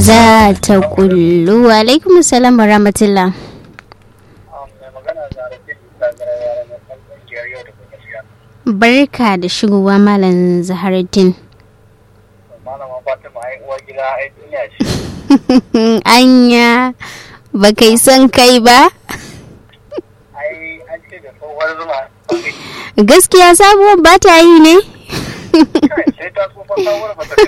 za ta kullu alaikum salam wa rahmatullah barka da shigowa malam zaharuddin malama fatima ai uwar gida ai duniya ce anya ba kai son kai ba ai an ce da tsohuwar zuma gaskiya sabuwar ba ta yi ne kai sai ta tsofa sabuwar ba ta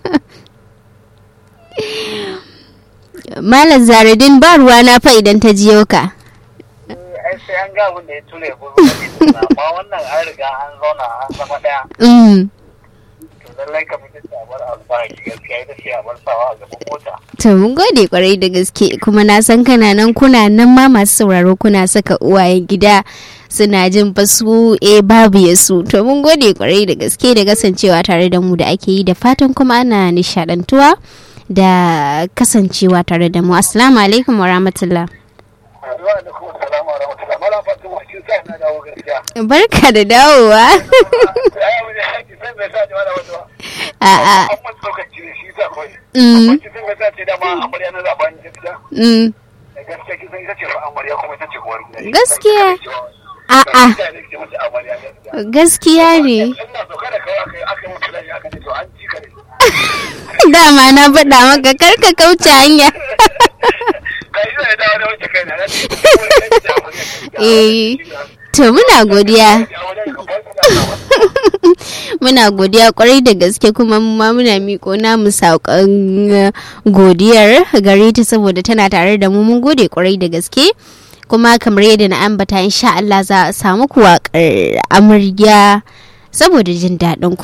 malam zaharuddin ba ruwa na fa idan ta jiyo ka ai sai an ga abin da ya ture gudu amma wannan an riga an zauna an zama daya Mm. to lallai ka mutum ta bar alfahari gaskiya ita ce a bar sawa a gaban mota To mun gode kwarai da gaske kuma na san kana nan kuna nan ma masu sauraro kuna saka uwayen gida suna jin fasu e babu ya su to mun gode kwarai da gaske da kasancewa tare da mu da ake yi da fatan kuma ana nishadantuwa da kasancewa tare da mu assalamu alaikum wa rahmatullah Aduwa da kuma salama wa rahmatullah mala fatima kin sa na dawo gaskiya barka da dawowa ai abin da yake sai bai sa ji wala wato a'a an mun lokaci ne shi sa kawai Mm. Kwanci sun ga ta ce dama amarya na zaɓen gaskiya mm, da gaskiya kisan ita ce fa amarya kuma ita ce uwar gida Gaskiya. a'a gaskiya ne ina so kada kawai aka aka mutu lafiya aka ce to an ji ka ne dama na faɗa maka karka kauce hanya kai zai dawo da wanke kai na na ce Eh. to muna godiya muna godiya kwarai da gaske kuma mu ma muna miko namu saƙon eh, godiyar gare ta saboda tana tare da mu mun gode kwarai da gaske kuma kamar yadda na ambata insha Allah za a samu ku waƙar amarya saboda jin daɗin ku